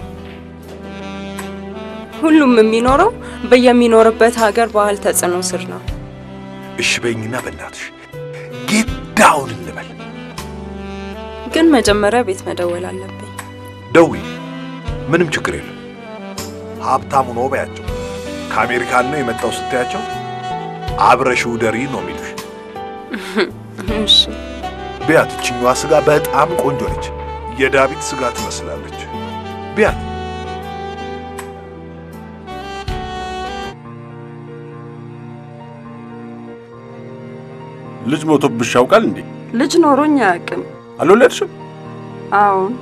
[SPEAKER 12] ሁሉም የሚኖረው በየሚኖርበት ሀገር ባህል ተጽዕኖ ስር ነው።
[SPEAKER 8] እሺ በይኝና በእናትሽ ጌት ዳውን እንበል።
[SPEAKER 12] ግን መጀመሪያ ቤት መደወል አለብኝ።
[SPEAKER 8] ደውይ፣ ምንም ችግር የለም። ሀብታሙ ነው በያቸው። ከአሜሪካን ነው የመጣው ስትያቸው አብረሽው ደሪ ነው የሚሉሽ።
[SPEAKER 12] እሺ
[SPEAKER 8] ቢያት፣ ይችኛዋ ስጋ በጣም ቆንጆ ነች። የዳዊት ስጋ ትመስላለች። ቢያት
[SPEAKER 9] ልጅ ሞቶብሽ ያውቃል እንዴ?
[SPEAKER 6] ልጅ ኖሮኝ አያውቅም።
[SPEAKER 9] አልወለድሽም?
[SPEAKER 6] አዎን።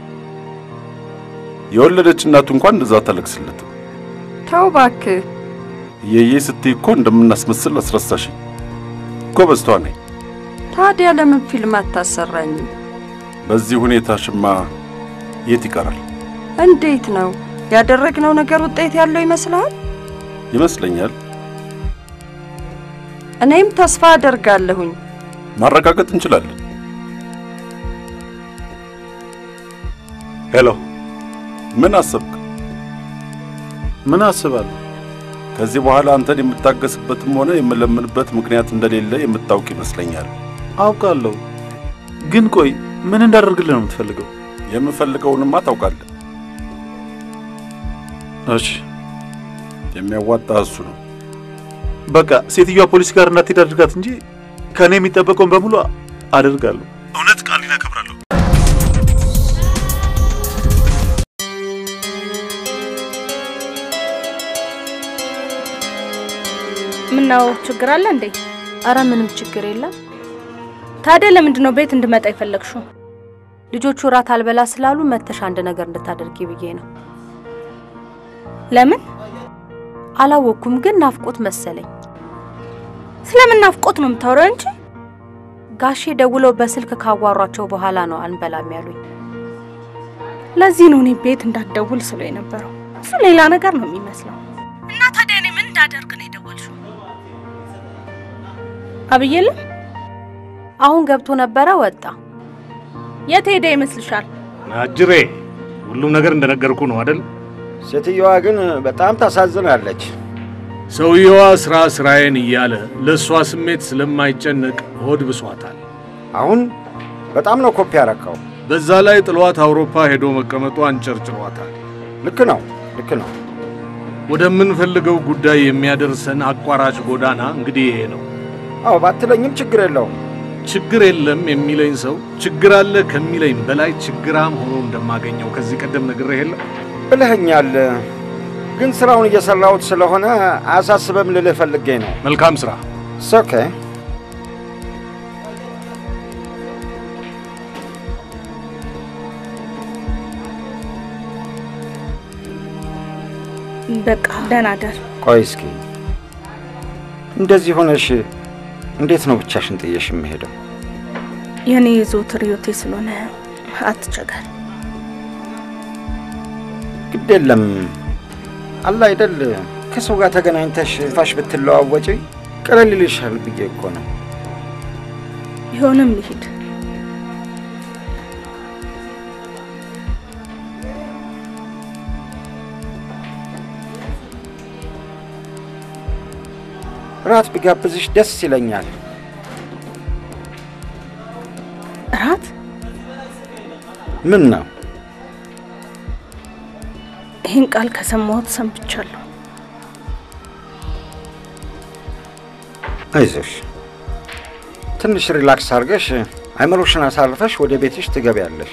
[SPEAKER 9] የወለደች እናቱ እንኳን እንደዛ አታለቅስለትም።
[SPEAKER 6] ተው እባክህ።
[SPEAKER 9] እየዬ ስትይ እኮ እንደምናስመስል አስረሳሽኝ። ጎበዝ ተዋናይ።
[SPEAKER 6] ታዲያ ለምን ፊልም አታሰራኝም?
[SPEAKER 9] በዚህ ሁኔታሽማ የት ይቀራል?
[SPEAKER 6] እንዴት ነው ያደረግነው ነገር ውጤት ያለው ይመስልሃል?
[SPEAKER 9] ይመስለኛል።
[SPEAKER 6] እኔም ተስፋ አደርጋለሁኝ።
[SPEAKER 9] ማረጋገጥ እንችላለን።
[SPEAKER 10] ሄሎ፣
[SPEAKER 9] ምን አሰብክ?
[SPEAKER 10] ምን አስባለሁ?
[SPEAKER 9] ከዚህ በኋላ አንተን የምታገስበትም ሆነ የምለምንበት ምክንያት እንደሌለ የምታውቅ ይመስለኛል።
[SPEAKER 10] አውቃለሁ፣ ግን ቆይ ምን እንዳደርግልህ ነው የምትፈልገው?
[SPEAKER 9] የምፈልገውንማ ታውቃለህ።
[SPEAKER 10] እሺ፣
[SPEAKER 9] የሚያዋጣ እሱ ነው።
[SPEAKER 10] በቃ ሴትዮዋ ፖሊስ ጋር እንዳትሄድ አድርጋት እንጂ ከእኔ የሚጠበቀውን በሙሉ አደርጋለሁ። እውነት ቃሌን አከብራለሁ።
[SPEAKER 13] ምነው ችግር አለ እንዴ?
[SPEAKER 14] አረ ምንም ችግር የለም።
[SPEAKER 13] ታዲያ ለምንድን ነው ቤት እንድመጣ የፈለግሽው?
[SPEAKER 14] ልጆቹ እራት አልበላ ስላሉ መተሽ አንድ ነገር እንድታደርጊ ብዬ ነው።
[SPEAKER 13] ለምን
[SPEAKER 14] አላወቅኩም፣ ግን ናፍቆት መሰለኝ።
[SPEAKER 13] ስለምን ናፍቆት ነው የምታወራው እንጂ?
[SPEAKER 14] ጋሼ ደውለው በስልክ ካዋሯቸው በኋላ ነው አንበላም ያሉኝ።
[SPEAKER 13] ለዚህ ነው እኔ ቤት እንዳትደውል ስሎ የነበረው። እሱ ሌላ ነገር ነው የሚመስለው። እና ታዲያ እኔ ምን እንዳደርግ ነው የደወልሽው? አብይ የለም?
[SPEAKER 14] አሁን ገብቶ ነበረ፣ ወጣ።
[SPEAKER 13] የት ሄደ ይመስልሻል?
[SPEAKER 1] አጅሬ፣ ሁሉም ነገር እንደነገርኩ ነው አይደል?
[SPEAKER 19] ሴትየዋ ግን በጣም ታሳዝናለች።
[SPEAKER 1] ሰውየዋ ስራ ስራዬን እያለ ለእሷ ስሜት ስለማይጨነቅ ሆድ ብሷታል።
[SPEAKER 19] አሁን በጣም ነው ኮፒ ያረካው።
[SPEAKER 1] በዛ ላይ ጥሏት አውሮፓ ሄዶ መቀመጡ አንጨርጭሯታል።
[SPEAKER 19] ልክ ነው፣ ልክ ነው።
[SPEAKER 1] ወደምንፈልገው ጉዳይ የሚያደርሰን አቋራጭ ጎዳና እንግዲህ ይሄ ነው።
[SPEAKER 19] አዎ ባትለኝም ችግር የለውም።
[SPEAKER 1] ችግር የለም የሚለኝ ሰው ችግር አለ ከሚለኝ በላይ ችግራም ሆኖ እንደማገኘው ከዚህ ቀደም ነግሬህ የለም
[SPEAKER 19] ብለኸኛል። ግን ስራውን እየሰራሁት ስለሆነ አያሳስበም ልልህ ፈልጌ ነው።
[SPEAKER 1] መልካም ስራ።
[SPEAKER 19] ኦኬ።
[SPEAKER 13] በቃ ደህና ደር።
[SPEAKER 19] ቆይ እስኪ እንደዚህ ሆነሽ እንዴት ነው ብቻሽን ጥየሽ የምሄደው?
[SPEAKER 13] የእኔ የዘወትር ህይወቴ ስለሆነ አትቸገር።
[SPEAKER 19] ግድ የለም አለ አይደል ከሰው ጋር ተገናኝተሽ ፋሽ ብትለዋወጪ ቀለል ይልሻል ብዬ እኮ ነው።
[SPEAKER 13] ቢሆንም ልሂድ።
[SPEAKER 19] ራት ብጋብዝሽ ደስ ይለኛል።
[SPEAKER 13] እራት
[SPEAKER 19] ምን ነው
[SPEAKER 13] ይህን ቃል ከሰማሁት ሰንብቻለሁ።
[SPEAKER 19] አይዞሽ፣ ትንሽ ሪላክስ አድርገሽ አይምሮሽን አሳርፈሽ ወደ ቤትሽ ትገቢያለሽ።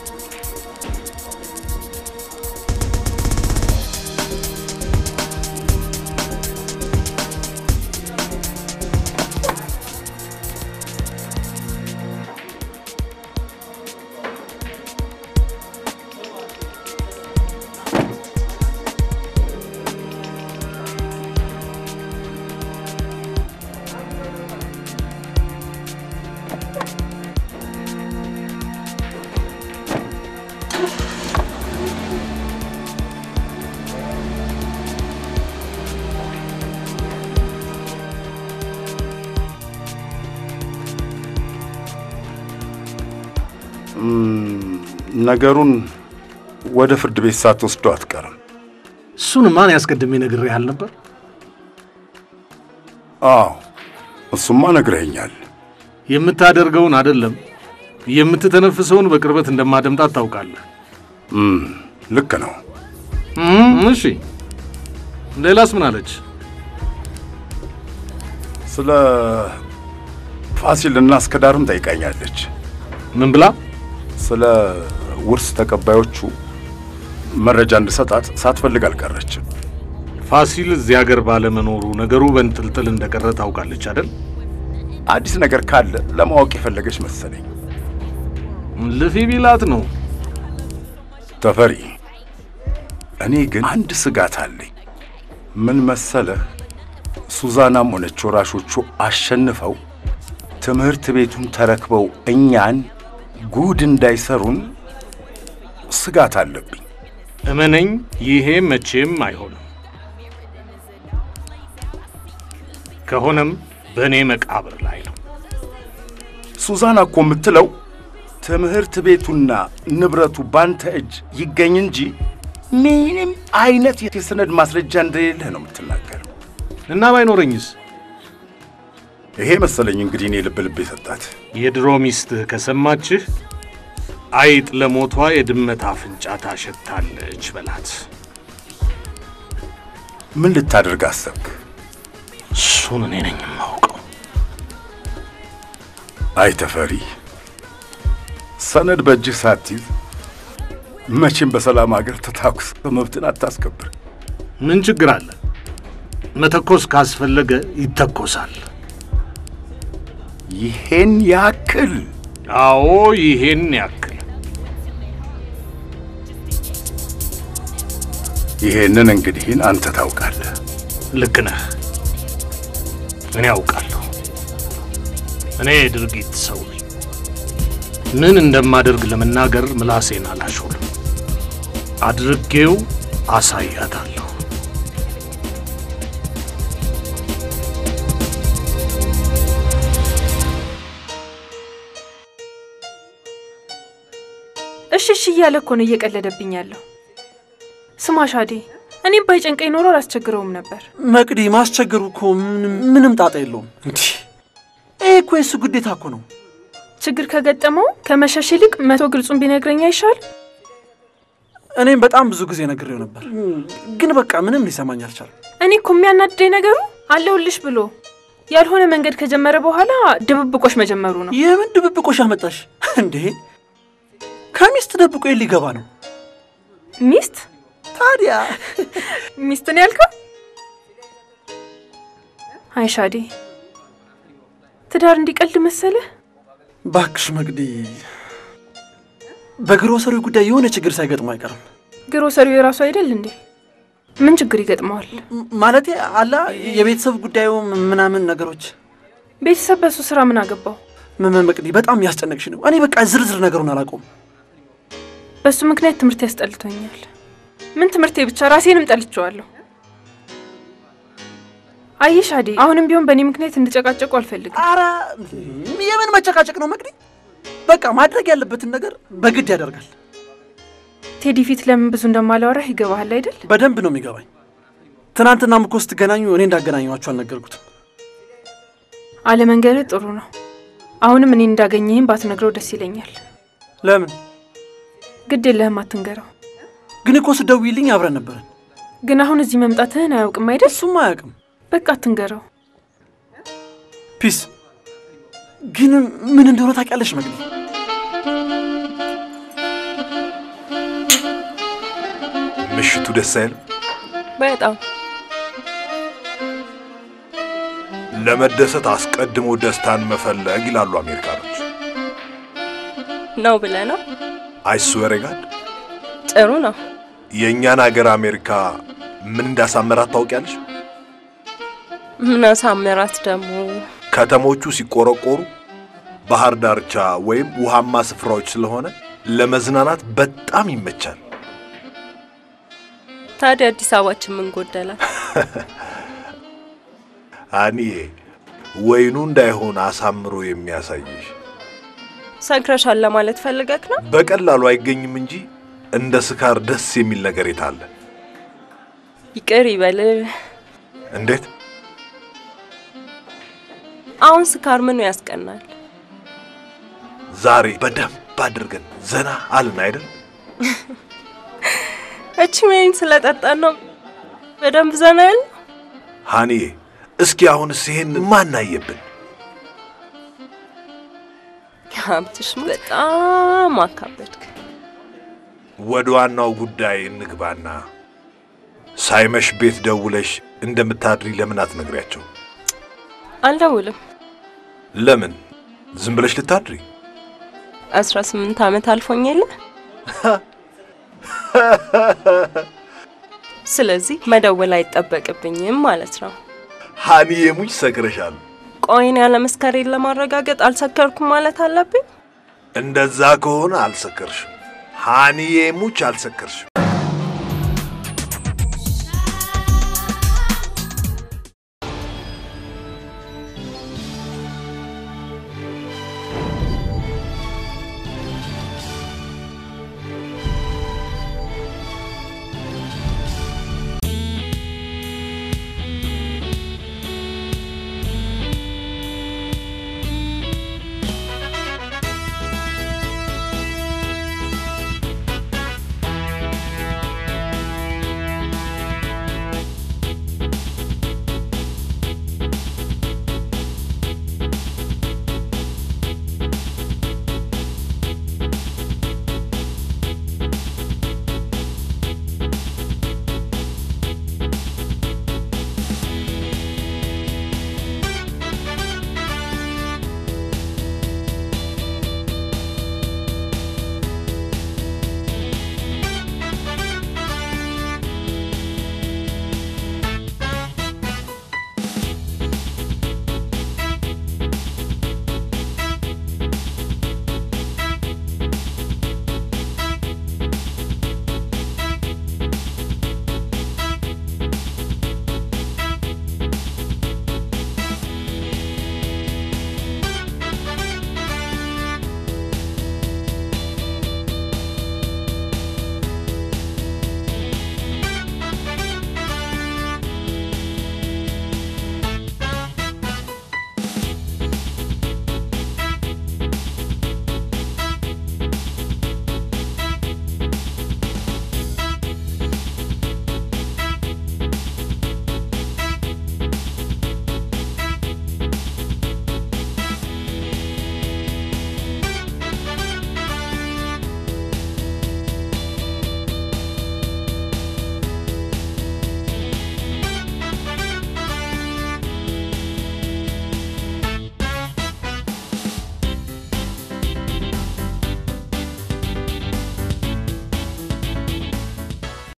[SPEAKER 8] ነገሩን ወደ ፍርድ ቤት ሳትወስደው አትቀርም።
[SPEAKER 1] እሱን ማን ያስቀድሜ ነግሬሃል ነበር?
[SPEAKER 8] አዎ እሱማ ነግረኸኛል።
[SPEAKER 1] የምታደርገውን አይደለም የምትተነፍሰውን በቅርበት እንደማደምጣት ታውቃለህ።
[SPEAKER 8] እም፣ ልክ ነው።
[SPEAKER 1] እም፣ እሺ ሌላስ ምን አለች?
[SPEAKER 8] ስለ ፋሲልና እስከዳርም ጠይቃኛለች።
[SPEAKER 1] ምን ብላ?
[SPEAKER 8] ስለ ውርስ ተቀባዮቹ መረጃ እንድሰጣት ሳትፈልግ አልቀረችም።
[SPEAKER 1] ፋሲል እዚህ ሀገር ባለመኖሩ ነገሩ በንጥልጥል እንደቀረ ታውቃለች አይደል?
[SPEAKER 8] አዲስ ነገር ካለ ለማወቅ የፈለገች መሰለኝ።
[SPEAKER 1] ልፊ ቢላት ነው።
[SPEAKER 8] ተፈሪ፣ እኔ ግን አንድ ስጋት አለኝ። ምን መሰለህ፣ ሱዛናም ሆነች ወራሾቹ አሸንፈው ትምህርት ቤቱን ተረክበው እኛን ጉድ እንዳይሰሩን ስጋት አለብኝ።
[SPEAKER 1] እመነኝ፣ ይሄ መቼም አይሆንም። ከሆነም በእኔ መቃብር ላይ ነው።
[SPEAKER 8] ሱዛና እኮ የምትለው ትምህርት ቤቱና ንብረቱ ባንተ እጅ ይገኝ እንጂ ምንም አይነት የሰነድ ማስረጃ እንደሌለህ ነው የምትናገረው።
[SPEAKER 1] እና ባይኖረኝስ?
[SPEAKER 8] ይሄ መሰለኝ እንግዲህ እኔ ልብ ልብ የሰጣት
[SPEAKER 1] የድሮ ሚስትህ ከሰማችህ አይጥ ለሞቷ የድመት አፍንጫ ታሸታለች በላት።
[SPEAKER 8] ምን ልታደርግ አሰብክ?
[SPEAKER 1] እሱን እኔ ነኝ የማውቀው።
[SPEAKER 8] አይ ተፈሪ፣ ሰነድ በእጅህ ሳትይዝ መቼም በሰላም ሀገር ተታኩስ መብትን አታስከብር።
[SPEAKER 1] ምን ችግር አለ? መተኮስ ካስፈለገ ይተኮሳል።
[SPEAKER 8] ይሄን ያክል?
[SPEAKER 1] አዎ፣ ይሄን ያክል።
[SPEAKER 8] ይሄንን እንግዲህን አንተ ታውቃለህ።
[SPEAKER 1] ልክ ነህ። እኔ አውቃለሁ። እኔ የድርጊት ሰው ነኝ። ምን እንደማደርግ ለመናገር ምላሴን አላሾልም። አድርጌው አሳያታለሁ።
[SPEAKER 12] እሺ እሺ እያለ እኮ ነው እየቀለደብኝ ያለው። ስማ ሻዴ፣ እኔም ባይጨንቀኝ ኖሮ አላስቸግረውም ነበር።
[SPEAKER 7] መቅዲ ማስቸገሩ እኮ ምንም ምንም ጣጣ የለውም። እንዲህ ይሄ እኮ የሱ ግዴታ እኮ ነው።
[SPEAKER 12] ችግር ከገጠመው ከመሸሽ ይልቅ መቶ ግልጹን ቢነግረኝ አይሻል?
[SPEAKER 7] እኔም በጣም ብዙ ጊዜ ነግሬው ነበር፣ ግን በቃ ምንም ሊሰማኝ አልቻለም።
[SPEAKER 12] እኔ እኮ የሚያናድደኝ ነገሩ አለውልሽ ብሎ ያልሆነ መንገድ ከጀመረ በኋላ ድብብቆሽ መጀመሩ ነው።
[SPEAKER 7] የምን ድብብቆሽ አመጣሽ እንዴ? ከሚስት ደብቆ የት ሊገባ ነው?
[SPEAKER 12] ሚስት
[SPEAKER 7] ታዲያ
[SPEAKER 12] ሚስት ነው ያልከው? አይ ሻዴ፣ ትዳር እንዲቀልድ መሰለህ?
[SPEAKER 7] ባክሽ መቅዲ፣ በግሮሰሪው ጉዳይ የሆነ ችግር ሳይገጥመው አይቀርም።
[SPEAKER 12] ግሮሰሪው የራሱ አይደል እንዴ? ምን ችግር ይገጥመዋል?
[SPEAKER 7] ማለቴ አላ የቤተሰብ ጉዳዩ ምናምን ነገሮች።
[SPEAKER 12] ቤተሰብ በሱ ስራ ምን አገባው?
[SPEAKER 7] ምን መቅዲ፣ በጣም ያስጨነቅሽ ነው። እኔ በቃ ዝርዝር ነገሩን አላውቀውም።
[SPEAKER 12] በሱ ምክንያት ትምህርት ያስጠልቶኛል። ምን ትምህርቴ ብቻ ራሴንም ጠልቼዋለሁ። አየሽ አዴ፣ አሁንም ቢሆን በእኔ ምክንያት እንድጨቃጨቁ አልፈልግም።
[SPEAKER 7] አረ የምን መጨቃጨቅ ነው መቅዲ? በቃ ማድረግ ያለበትን ነገር በግድ ያደርጋል።
[SPEAKER 12] ቴዲ ፊት ለምን ብዙ እንደማላወራህ ይገባሃል አይደል?
[SPEAKER 7] በደንብ ነው የሚገባኝ። ትናንትናም እኮ ስትገናኙ እኔ እንዳገናኘኋችሁ አልነገርኩትም።
[SPEAKER 12] አለመንገርህ ጥሩ ነው። አሁንም እኔ እንዳገኘህም ባትነግረው ደስ ይለኛል።
[SPEAKER 7] ለምን
[SPEAKER 12] ግድ የለህም አትንገረው።
[SPEAKER 7] ግን እኮ ስደውይልኝ አብረን ነበረን።
[SPEAKER 12] ግን አሁን እዚህ መምጣትህን አያውቅም አይደል?
[SPEAKER 7] እሱም አያውቅም።
[SPEAKER 12] በቃ አትንገረው።
[SPEAKER 7] ፒስ። ግን ምን እንደሆነ ታውቂያለሽ መግቢ?
[SPEAKER 8] ምሽቱ ደስ አይልም?
[SPEAKER 12] በጣም
[SPEAKER 8] ለመደሰት አስቀድሞ ደስታን መፈለግ ይላሉ አሜሪካኖች።
[SPEAKER 12] ነው ብለህ ነው?
[SPEAKER 8] አይስዌር ጋድ
[SPEAKER 12] ጥሩ ነው።
[SPEAKER 8] የእኛን ሀገር አሜሪካ ምን እንዳሳመራት ታውቂያለሽ?
[SPEAKER 12] ምን አሳምራት ደግሞ?
[SPEAKER 8] ከተሞቹ ሲቆረቆሩ ባህር ዳርቻ ወይም ውሃማ ስፍራዎች ስለሆነ ለመዝናናት በጣም ይመቻል።
[SPEAKER 12] ታዲያ አዲስ አበባችን ምን ጎደላል?
[SPEAKER 8] አኒዬ ወይኑ እንዳይሆን አሳምሮ የሚያሳይሽ
[SPEAKER 12] ሰክረሻል ለማለት ፈልገክ ነው?
[SPEAKER 8] በቀላሉ አይገኝም እንጂ እንደ ስካር ደስ የሚል ነገር የታለ?
[SPEAKER 12] ይቅር ይበል።
[SPEAKER 8] እንዴት?
[SPEAKER 12] አሁን ስካር ምኑ ያስቀናል?
[SPEAKER 8] ዛሬ በደንብ አድርገን ዘና አልን አይደል?
[SPEAKER 12] እቺ ወይን ስለጠጣን ነው በደንብ ዘና ያል።
[SPEAKER 8] ሃኒዬ እስኪ አሁንስ ይሄን ማናየብን?
[SPEAKER 12] ሀብትሽ በጣም አካበድክ።
[SPEAKER 8] ወደ ዋናው ጉዳይ እንግባና ሳይመሽ ቤት ደውለሽ እንደምታድሪ ለምን አትነግሪያቸው?
[SPEAKER 12] አልደውልም።
[SPEAKER 8] ለምን? ዝም ብለሽ ልታድሪ?
[SPEAKER 12] አስራ ስምንት ዓመት አልፎኝ የለ ስለዚህ መደወል አይጠበቅብኝም ማለት ነው።
[SPEAKER 8] ሃኒዬ ሙች ሰክረሻል።
[SPEAKER 12] ቆይን ያለ መስከሬን ለማረጋገጥ አልሰከርኩም ማለት አለብኝ?
[SPEAKER 8] እንደዛ ከሆነ አልሰከርሽም። ሃኒዬ ሙች አልሰከርሽም።